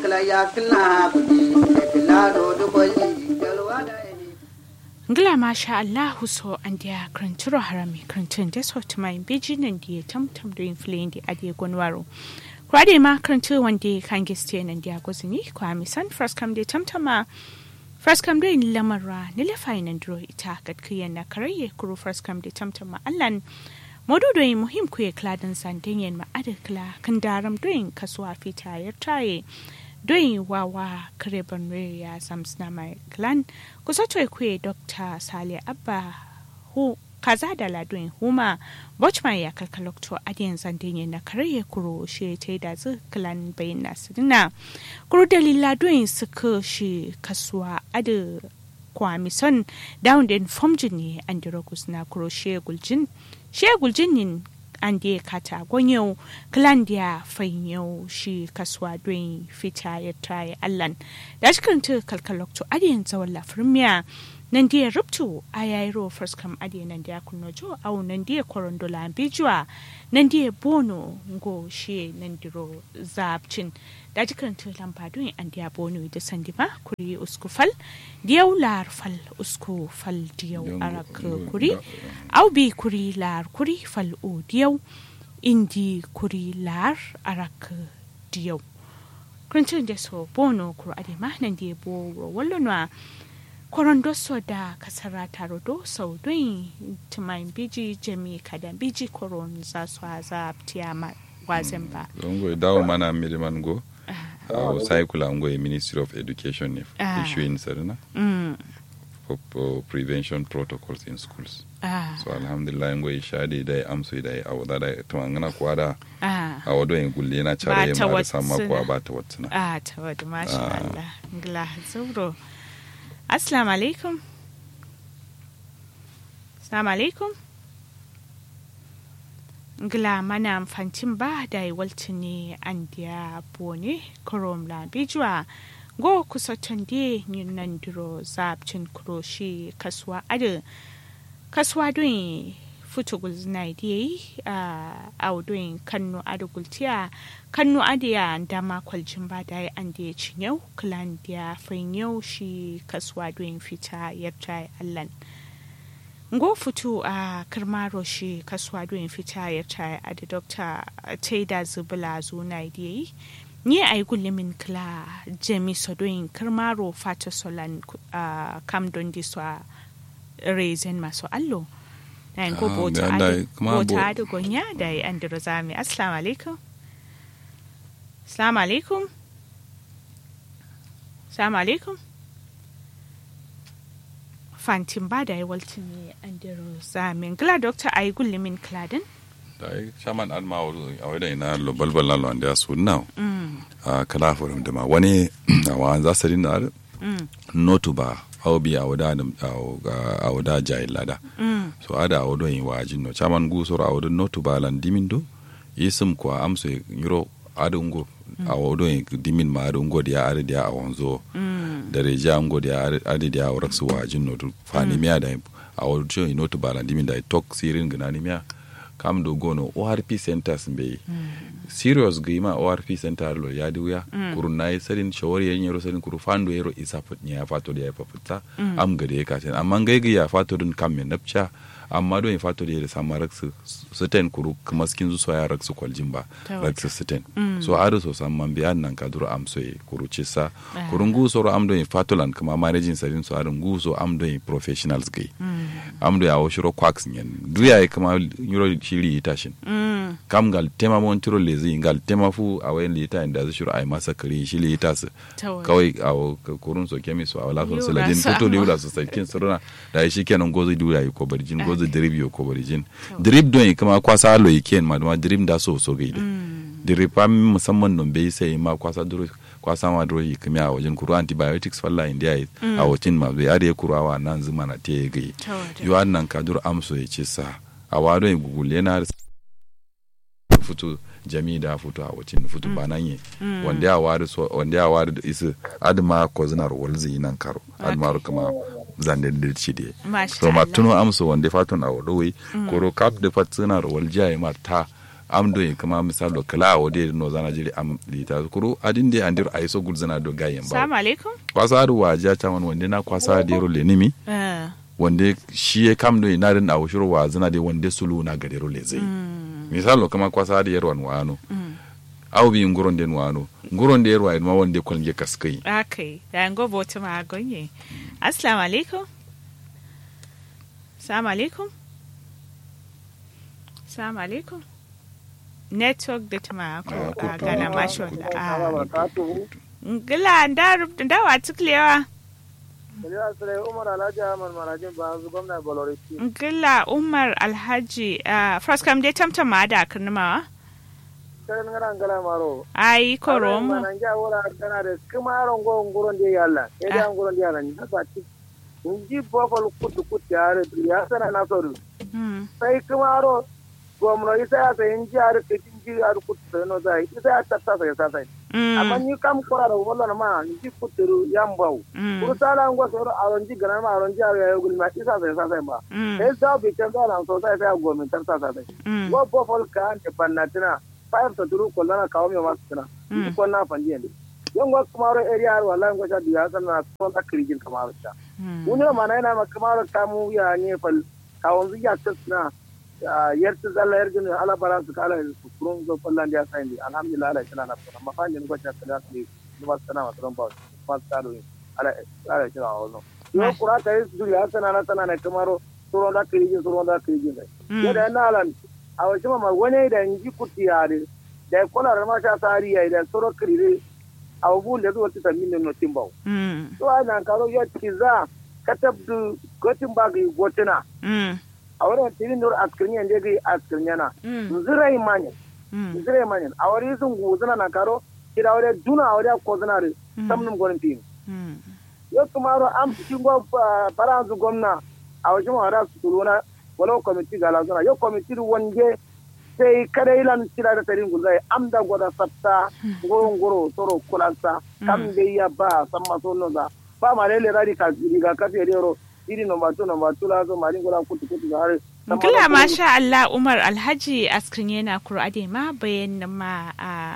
kala ya kala budi kala do do bali galwa da ni ngila masha allahu so an dia kranturo harami krantun da so tuma in beji nan dia tam tam do in flin di adi gonwaro kwade ma krantu wande kan giste nan dia gozini kwa mi san first come de tam tama first come do in lamarra ni le fainan dro ita kat kiyan na karaye kuru first come de tam tama allan modudo yi muhim kuye kladan sandin yen ma ada kla kan daram doin kasuwa fita ya taye doin wawa kare banwe ya samsna mai klan kusa toy kuye dr sale abba hu kaza da ladoin huma bochman ya kalkalokto adiyan sandin yen na kare kuro shi ta da zu klan bayin nasirina kuro dalila doin suka shi kasuwa ada kwamison down den fomjin ne an dirogus na kuro shi guljin shegul jinnin an da kata gonyau klandiya fanyau shi kasuwa don fita ya tayi allan da shi kanta kalkalokto adiyan tsawon lafirmiya nan da ya rubtu a yayi ro first kam adiyan nan da ya kunno jo au nan da ya korondola bijuwa nan da ya bono ngo shi nan diro zabcin da ji kanta lamba don an da ya bono da sandi ma kuri usku fal diyau lar fal usku fal diyau arak kuri au bi kuri lar kuri fal o diyau indi kuri lar arak diyau kuncin da so bono kuro ade ma nan da ya bo wallonwa korondo so da kasara taro do sau don tumain biji jami kadan biji koron za su haza tiyama wazin ba zongo dawo mana miriman go a sai kula ngo ministry of education ne Ah. issuing sarina mm. for, for prevention protocols in schools ah. so alhamdulillah ngo ishadi dai amso dai awada dai to ngana kwada ah. awodo en gulle na Ba chare ta ma da sama watsuna. kwa ba ta watsuna ah ta wadda masha Ah. Allah ngla zuro assalamu alaikum assalamu alaikum ngla mana amfancin ba da yi walti ne an diya bone korom la bijwa go kusa tande yin nan duro zabcin kuroshi kasuwa adu kasuwa don futu gulzina da yi a audun kannu adu gultiya kannu adu ya dama kwaljin ba da an da ya cinyau klan da ya yau shi kasuwa don fita yadda allan ngo futu a kirmaro shi kasuwa don fita yadda a da dokta taida zubula zuna da yi ni a yi gullumin kila jami sodoyin kirmaro fata solan a kam don diswa rezen masu allo na yin ko Ah, bota da- da- adu kuma bo- bota adu gonya da yi an diro zami assalamu alaikum assalamu alaikum assalamu alaikum fantin ba da yi waltin ne an diro zami gila dokta a yi gullumin kiladin dai shaman an ma a wada ina lo balbal na lo ande asu now mm, a kala forum da ma wani a wa za su rinna mm, notu ba au bi a wada da a wada jai lada mm, so ada a wado yin wajin no chaman gu soro a wado notu ba lan dimin do isim kwa amso yiro ada ungo a wado yin dimin ma ada ungo dia ada dia a wanzo mm, da reja ungo dia ada dia a waraksu wajin no to fani miya da a wado cho yin notu ba lan dimin da tok sirin gana ni miya kam do gono ORP centers be serious gima ORP center lo ya wuya kurun nayi sarin shawari yan yaro sarin kuru fando yaro isa fatnya ya fato da ya fafutta am gade ya kace amma ngai ya fato dun kam me napcha amma do ya fato da ya sama raksu suten kuru kuma skin zu ya raksu kwaljin ba Ta raksu suten so ado so sam man biyan nan ka duro am so ye kuru cisa Ah. kurun gu so am do ya fato lan kuma managing sarin so arin gu so am do ya professionals gai am do ya wo shiro quacks nyen duya kuma yuro shiri itashin mm, kam gal tema mon tiro lezi gal tema fu a wayan lita inda zu shuru ai masa kare shi lita su ta wadda. kawai a wo- ka- kurun so kemi so a wala so Yura saladin sa foto amma. liula so sakin suruna da shi kenan gozo dura yi ko barjin gozo drip yo ko barjin drip don yi kuma kwasa alo yi ken ma ma drip da so so gaide drip am musamman non bai sai ma kwasa duro kwasa ma duro yi kuma a wajen kuru antibiotics falla india yi a wajen ma bai are kurawa nan zuma na te gai Ta wadda. yo nan ka duro amso ya ce sa a wado yi gugule yana futu jami da futu a wacin futu bananye wanda ya wari so wanda ya wari da isu adma ko zinar walzi nan karo adma kuma zande da ci de Masha so ma Allah. tuno amso wanda fatun a wado wi koro kap da fatsina walja ya ma ta am do kama misal do kala o de no zana jiri am lita kuru adin de andir ay so gul zana do gayen ba Salamu alaikum. kwasa adu wa ja chaman wande na kwasa de ro le nimi Eh, wande shi ya kam do ina din awo shiro wa zana de wande sulu na gade ro le zai misal do kama kwasa de yarwan wano aw bi nguron den wano nguron de yarwa ma wande kolge kaskai Okay, da ngo bota ma gonye. Assalamu alaikum. Assalamu alaikum. Assalamu alaikum. Network da tuma ko Ah, ga ko- gana masha Allah. Ah. Ngila nda rubuta nda wa tuklewa. Umar Alhaji Ahmad Marajin ba su gwamna Boloriti. Ngila Umar Alhaji uh, first kam dai tamtam ma da kirnimawa. Sai ngara ngala maro. Ai koromo. Nan ja wora kana da kuma aron go nguron de yalla. E da nguron de yalla ni ba ti. Nji bofal kutu kutu yare ya sana na soru. Mm. Sai kuma aro gwamna isa ya sai nji are ke nji are kutu no sai isa ya tatta sai sa sai. Amma Mm. ni kam kora da wallan ma nji kutu yambau. Mm. Kuru sala ngo soro aron ji gana ma aron ji are ya gulma isa sai sa sai ba. Mm. sai za bi can da nan sosai sai gwamnatin ta sa sai Mm. wa bofol ka ante pannatina five to turu ko lana kawo me masu tana Mm. ko na fandi ne yan wa kamaro area har wallahi ko sha biya san na ko ta kirgin kamaro ta Mm. wani ma na yana ma kamaro ta mu ya ne fal kawon zu ya tsna yar ta zalla yar gina ala bara su kala su kurun zo fallan da sai ni alhamdulillah ala kina na fara ma fandi ko ta kala su ni ba sana ma tron ba ba ta do ala ala kina a wannan yo kura ta yi su ya sana na sana na kamaro suron da kirgin suron da kirgin dai Mm. yadda yana lan a wasu mama wani da nji kuti yare da ya kula da masha tsari ya da soro kirire a wabu da zuwa tita min no timbau Mm. to a nan karo ya kiza katabdu gotin ba ga gotina Mm. a wurin tilin nur askirin yanda ga askirin yana Mm. zirai manyan Mm. zirai manyan a wuri sun guzuna na karo kira wuri duna a wuri ko zuna da samnin gwanin tin Mm. yau kuma an fi go faransu gwamna a wajen wara su turuna walau kwamiti ga lazuna yau kwamiti wanje sai kada ilan tira da tarin gulzai am da gwada sabta goron goro soro kulansa kam da ya ba san maso noza ba ma lele radi ka riga ka fe rero iri nomba 2 nomba 2 la zo mari gura kutu kutu ga har Gila masha Allah Umar Alhaji Askrin yana kuro ade ma bayan ma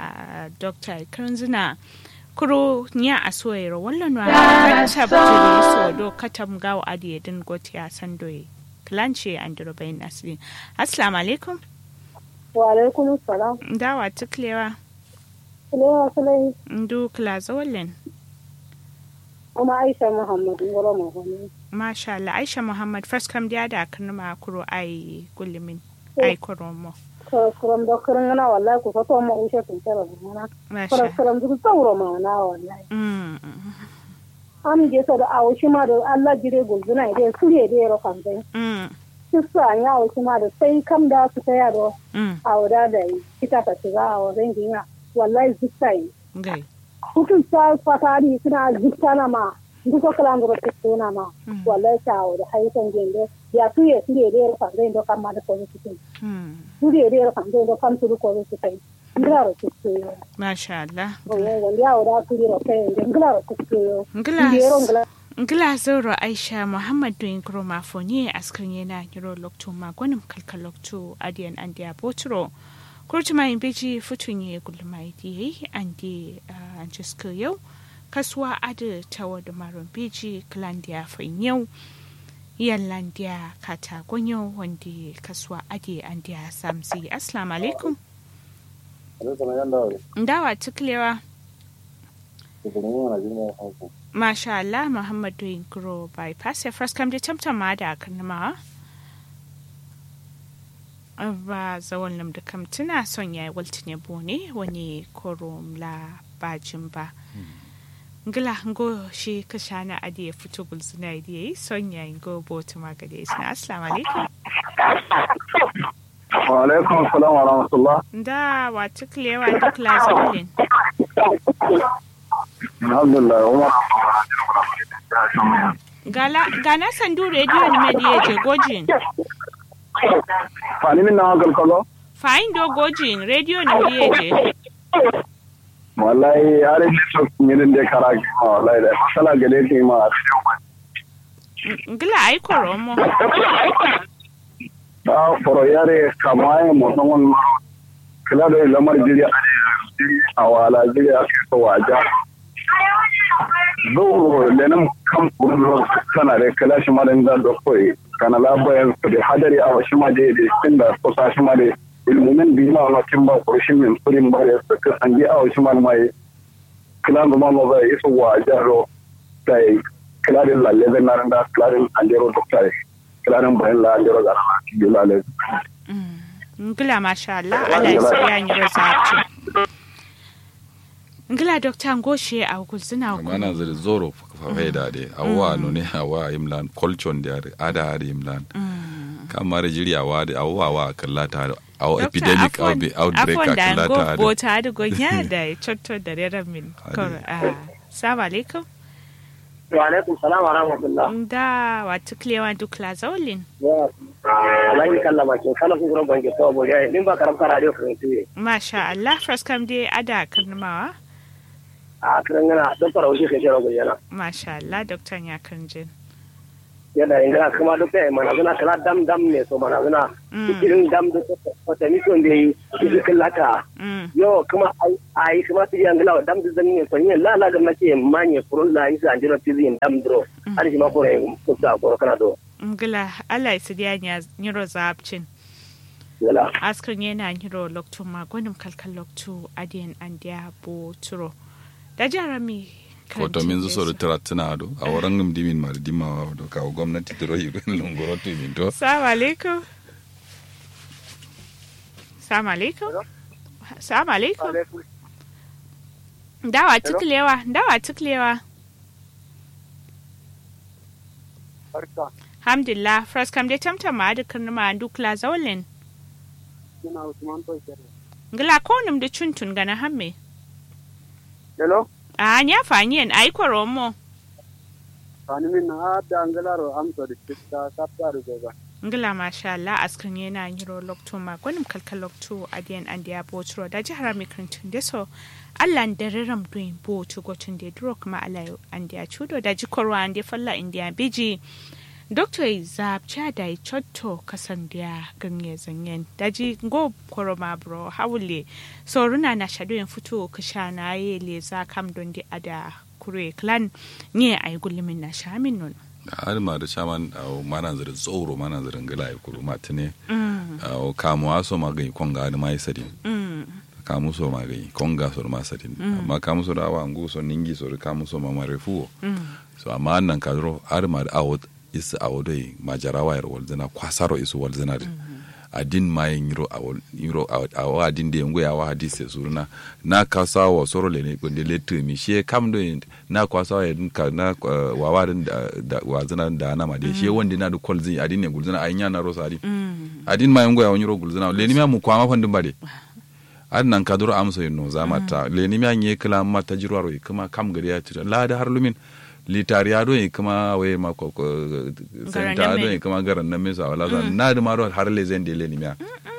a Dr. Kanzuna kuro nya a soyero wallan wa katab jiri so do katam gawo ade din goti a sandoye klanche andro bayan asli assalamu alaikum wa alaikum salam dawa tuklewa kulewa sulai ndu klaza wallen kuma aisha muhammad ngoro mo hono masha Allah Aisha Muhammad first kam dia da kanma kuro ai gulmin ai kuro mo ko kuram do kuran na wallahi ko to mo ushe tun tara mana masha kuram kuram du tsawro ma na wallahi mm am je so da awo shi ma da Allah jire gulzuna ide suriye de ro kan dai mm kisa ya awo shi ma da sai kam da su ta yaro mm awo da da kita ta shiga awo rangin ya wallahi zikkai gai hukun sa fatari suna zikkana ma duka kala ngoro tsona ma Mm. wallahi ta awo da haitan gende ya tuye suriye de ro kan dai do kan ma da ko su mm suriye de ro kan dai do kan su ko su kai ngara su masha Allah wanda ya wada su ro kai ngara su yo Ngila ngero ngala Ngila Zoro Aisha Muhammad doing Groma Fonye askrin yana Niro Lokto Magwanim Kalka Lokto Adian Andia Botro. Kurtuma in beji futunye gulmai diye andi anjiska yau. Kaswa ada tawa da maron beji klandia yau. Yallandia kata gonyo wanda kaswa adi andia samsi. Assalamu alaikum. Ndawa tuklewa. Masha Allah Muhammad doing grow bypass ya first come da tamtama da kanma ba zawon nam da kam tuna son ya waltin ya bone wani korom la bajin ba ngila ngo shi ka shana adi ya fito gulzuna adi yi son ya ngo botu magade isna assalamu alaikum wa alaikum assalam wa rahmatullah da wa tuklewa da class olin alhamdulillah umar gala gana sandu radio ni mediye je gojin fani min na hankal kazo fa'in do gojin radio ni mediye je wallahi har ne so ngirin de karaki ma wallahi da masala gade ke ma ngila ai koromo da foro yare kamaye mo non ma kila da lamar jiri a wala jiri a kai waja zuwa lenin kan kurlo kana da kila shi ma da zan da koyi kana labayan su da hadari a wasu ma da ya da kusa shi ma da ilmumin bi ma makin ba kurshi min furin ba ya suka sanji a wasu ma mai kila da ma ba ya isu waja ro da kila da lalle da nan da kila da anjero dokta kila da bayan la anjero da na ki lalle ngila masha Allah ala isiya nyiro zaci ngila dokta ngoshe a gulzina mana zai zoro fafai da de awa no ne awa imlan culture da ada ada imlan kamar jiri awa da awa wa kallata awa epidemic outbreak a kallata da bota da gonya da chotto da rera min assalamu alaikum wa alaikum salam wa rahmatullah da wa tuklewa duk la zaulin wallahi kallama ke kala kun gurin banke to boye din ba karam kara radio kan tuye masha Allah first kam dai ada karnamawa a kiran gana don fara wuce kai jira guyana masha Allah doktor ya kanjin yadda in gana kuma duk da mana zuna kala dam dam ne so mana zuna irin dam da wata mission da yi shi kallaka yo kuma ai kuma su yi angala dam da zan ne so yin la la da nake manye furun la yi san jira tizin dam dro har shi ma ko ne ko ta ko kana do ngila Allah ya sidiya nya nyiro zabcin wala askrin yana nyiro lokto magonim kalkal lokto adiyan andiya bo turo da jarami koto min zo soro tara tana do a waran ngam dimin mar dimma wa do ka gwamnati dro yi ren longoro to min to assalamu alaikum assalamu alaikum assalamu alaikum dawa tuklewa dawa tuklewa alhamdulillah fras kam de tamtam ma dukkan ma dukla zawlin ina usman to kere ngila ko num de chuntun gana hamme hello a nya fanyen ai koromo fani min na da angalaro amso de titta kaptaru goga ngila masha Allah askan yana yiro lokto ma gwanim kalkal lokto adiyan andiya botro da jihar mikrintun de so Allah da riram duin bo to gotun de duro kuma Allah andiya chudo da jikorwa ande falla indiya biji Dr. Zabcha da chotto kasan da ganye zanyen daji go koroma bro hawule so runa na shado yin fito kasha na ye le za kam don di ada kure clan nye ay gulmin na shamin nun har ma da shaman a mana zira tsoro mana zira ngala ya kuru matine a kamu aso magai konga da mai sadin kamu so magai konga so ma sadin amma kamu so da wa ngu so ningi so kamu so ma marefu so amma nan kadro har ma da awot is awodoi majarawa yar walzina kwasaro isu walzina din adin ma yin yiro awol yiro awo adin de ngo yawa hadise suruna na kasa wa soro le ne gonde le tumi she kam do na kwasa ya ka na wawa din da wazina da na ma de she wonde na du kolzi adin ne gulzina ayinya na rosa adin adin ma ngo yawo yiro gulzina le ni ma mu kwama fandin bade adin nan kaduro amso yin no zamata le ni ma nye kala mata jirwaro kuma kam gari ya tira la da har lumin litariya do yi kuma we ma ko senta do yi kuma garan na mesa wala za na da maro har le zende le ni miya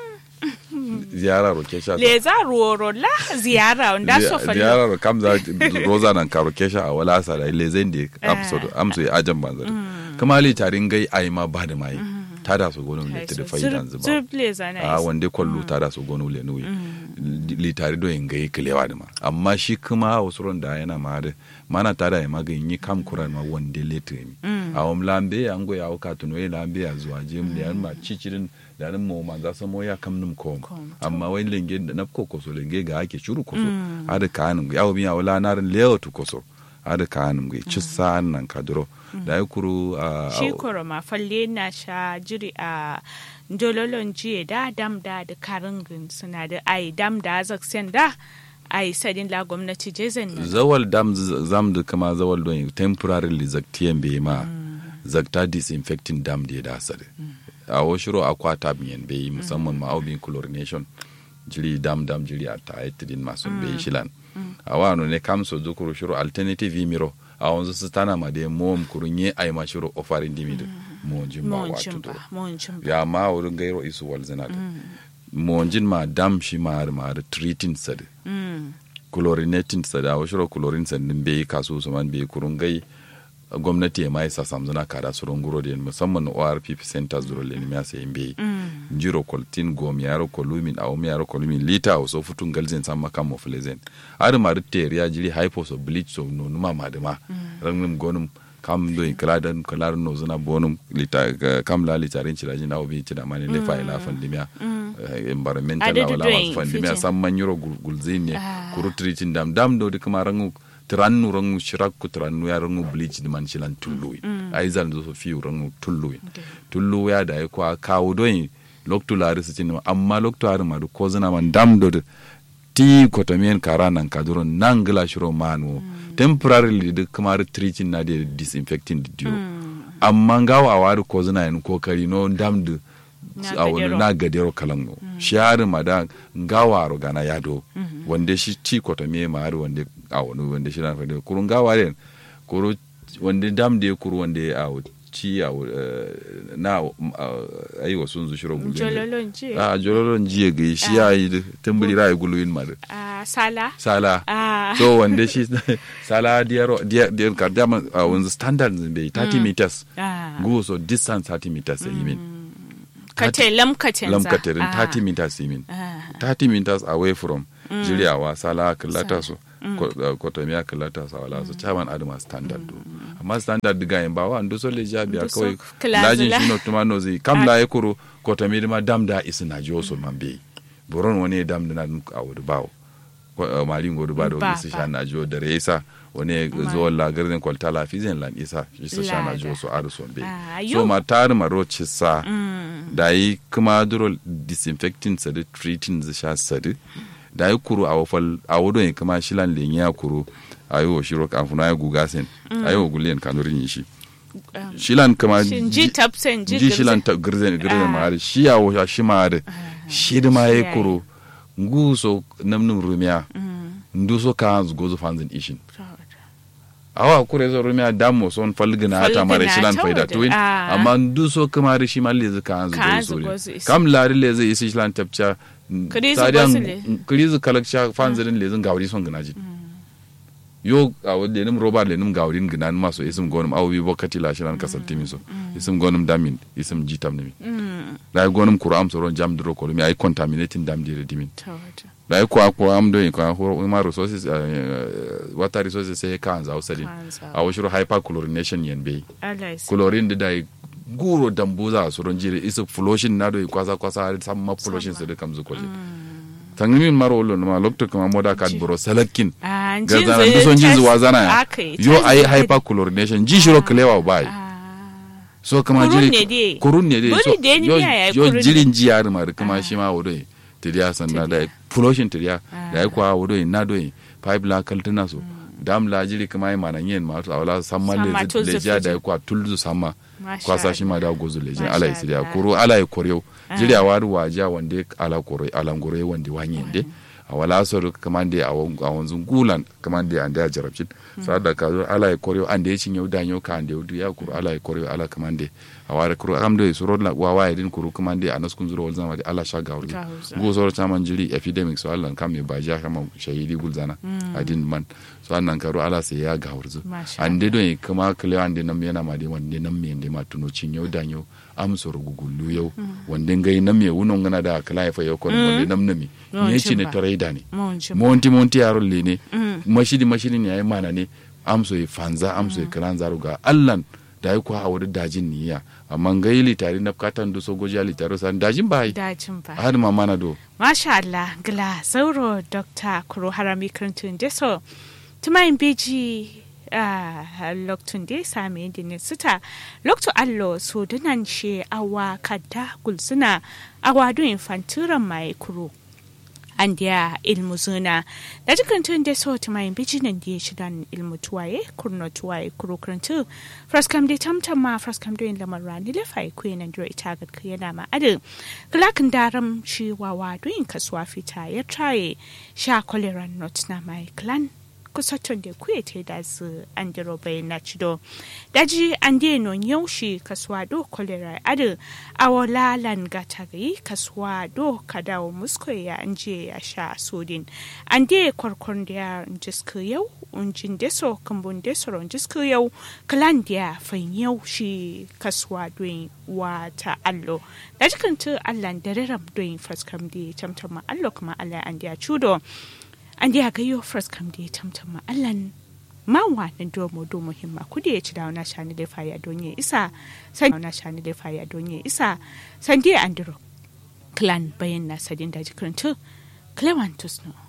ziyara ro kesha le za ruoro la ziyara onda so fa ziyara ro kam za roza nan karo kesha a wala sa da le zende episode amso ya ajan banzar kuma litarin gai ai ma ba da mai tada su gonu le tede faidan zuba a wande kollu tada su gonu le nuyi litari do yin gai kilewa da ma amma shi kuma wasu da yana ma da mana tada ya magin yi kam kuran ma wande letre mi a wam lambe ya ngo ya ka tuno ya lambe ya zuwa jem da ma cicirin da nan mo man za samo ya kam num ko amma wai lenge da nap ko koso lenge ga ake shuru koso ada kanum ya mi ya wala narin leo tu koso ada kanum ga ci sa'an nan kadro da ya kuru a shi koro ma falle na sha jiri a jololon jiye da dam da da karingin suna da ai dam da zaksen da ai sadin la gwamnati jezen nan zawal dam zam da kama zawal don temporarily zaktiyan bai ma zakta disinfecting dam da ya da sare a washiro akwata biyan bai musamman ma aubin chlorination jiri dam dam jiri a ta din masu bai shilan a wano ne kamso zukuru shiro alternative miro a wanzu su tana ma da mom kurunye ai ma shiro ofarin dimi da monjin ba wato to ya ma wurin gairo isu walzina da monjin ma dam shi ma ma da treating sad chlorinating sad a washiro chlorine sad din bai kaso su man bai kurun gai gwamnati ya mai sasam zuna kada su runguro da musamman ORP centers duro le ni sai imbe jiro koltin gom yaro kolumin aw mi yaro kolumin lita o so futun galzen samma kam mo flezen ar mar teriya jiri hypo so bleach so no numa madama rangum gonum kam do kladan klar no zuna bonum lita kam la lita rin ciraji na obi cida mani le fa ila fandimia environmental Adadu wala doing was fandimia fitin. samman yuro gulzin ne Ah. kuru tritin dam dam do de kuma rangu tirannu rangu shirakku tirannu ya rangu bleach di man shilan tullu ai zan zo so fi rangu tullu tullu ya da ya kwa kawo don loktu lari su cin amma loktu hari ma ko zina man dam do de ti kotomien kara nan kaduro nan gila shiro manu temporarily de kamar tritin na de disinfecting di dio amma ngawa a wari ko zina yin kokari no dam de Na a wani gadero. na gadero kalango shi hari ma da ngawa ro gana yado wanda shi ci kotomie ma hari wanda a wani wanda shi na fadi kurun ngawa den kuru wanda dam de kuru wanda a ci a na ayi wasu zu shiro gulle jololon ji a jololon jiye ga shi ya yi tambari rai guluyin ma da a sala sala Ah. so wanda shi sala diyar diyar diyar ka dama a wanzu standard bai 30 meters Ah. go so distance 30 meters yi min kate lamkatin za lamkatarin Ah. 30 meters yi min Ah. 30 meters away from jiriyawa sala kallata su kotomiya kallata su wala su chairman adama standard do amma standard diga yin bawa ndo so leja biya Ndu so kawai kilazila. lajin shi no tuma no zai kam la yakuru kotomi ma dam da isi na jiyo so mambe boron wani dam da na a wudu bawo Ko- eh, malin godu ba da Ba, wani su ba. sha na jiyo da resa wani zuwa lagarin kwalta la fizin lan isa shi su sha na jiyo so adu son be Ah, so yo. ma tari maro sa da yi kuma duro disinfecting sadi treating zai sha sadi da yi kuru a wafal a wudo yi kuma shilan lenye ya kuru a yi wa shiro kafin ya guga sen a yi wa guliyan kanurin yi shi shilan kuma Shin ji tapsen ji ji shilan girzen. ta girzen girzen Ah. ma hari shi ya wa shi ma hari shi da ma shi ya ya yi. kuru nguso namnin rumiya nduso ka gozo fanzin ishin awa kure zo rumiya damo son falgina hata mare Falgina shilan ta faida wada. tuwin Ah. amma ndu so kamar shi ma lezi ka hanzu Ka go hanzu sori go su isi. kam lari lezi isi shilan tapcha Krizi go su le. krizi kalakcha fanzirin lezin gawri son gina jin yo a wadda nim roba le nim gawrin gina ma so isim gonum awu bi bokati la shilan kasal timi so isim gonum damin isim jitam nimi la gonum kuram so ron jam dro ko mi ay contaminating dam dire dimin Ta wata. da ko ko am do ko ho ma resources eh, water resources sai kan za usalin Kanza. a washiro hyperchlorination yen bai Allah ya sa. chlorine da dai guro dambu za su ron jire isa flushing na do kwasa kwasa har sam ma flushing su da kam zu kwaje tangimin maro lo ma lokto kama moda kad bro salakin Ah, ga jin zana zai du son jin tas- zuwa zana ya aka yi, yo tas- ai hyperchlorination ji shiro klewa bai Ah. so kama Kurun jiri ne dai. kurun ne dai so Buri dai ni yo miya ya yi yo kurun jirin ji yar ma kuma shi ma wodo tiriya sanna da flushing tiriya da ai kwa wodo na do pipe la kaltana so dam la jiri kuma ai manan yen ma to awla samma Samma le tulzu le ja da fiji. ai kwa tulzu samma Masha kwasa shi ma da gozo le jin Masha ala isiriya Allah. kuro ala koryo jiri a waru waja wande ala koro ala ngoro wande wanyende a wala sor kamande a wan- a wanzun gulan kamande ande a jarabcin sa da ka zo ala ya koryo ande ya cinye da nyo ka ande udu ya kuro ala ya koryo ala kamande a ware kuro amdo ya suro la wa wa din kuro kamande a naskun zuro walzama da ala sha gawri Gawurza. go soro chaman jiri epidemic so Allah kam me baja kama shahidi gulzana adin man so annan karo ala sai ya gawurzu Masha ande don kama kale ande nam yana ma de wande nam me ande ma tuno cinyo da nyo am soro gugullu yau wande ngai nam me wunon ngana da kala fa yau kon wande nam nami Yawancin ne ci ne ba. tare da ne Mun ji. monti monti yaro le ne mashidi mashidi ne yayi mana ne am so yi fanza am so yi kalan zaru ga allan da yi kwa hawar dajin niya amma ngai litari na katan do so goja litari san dajin bai Dajin ba. har ma mana do Masha Allah, gila sauro Dr. Kuro Harami Krantun Deso. Tumayin beji a loktun da sami dinin sita loktu allo so dunan she awa kadda gulsuna awa do infantiran mai kuro. an dia ilmu zuna da jikin tun da so tumayin beji nan da shidan ilmu tuwaye kurno tuwaye kuro krantu fraskam da tamtam ma fraskam do in lamar rani lefai kuyi nan duro ita ga yana ma adin Galakin daram shi wawa doyin kasuwa fita ya traye sha koleran not na mai clan kusaton da kuye te da su an diro bayan na cido daji an de no yaushi kasuwa do kolera adu awola lan gatari kasuwa do kadawo musko ya anje ya sha sodin an de kwarkwan da jiska yau unjin deso kambun deso ron jiska yau kalan da fain yau shi kasuwa doin wata allo da jikin tu allan da raram doin faskam da tamtama allo kuma allah an da cudo an da gayo faskam da tamtama allan mawa na domo domo himma kudi ya ci da wani shani da faya don ya isa san wani shani da faya don ya isa san dai andro clan bayan na sadin da jikin tu clementus no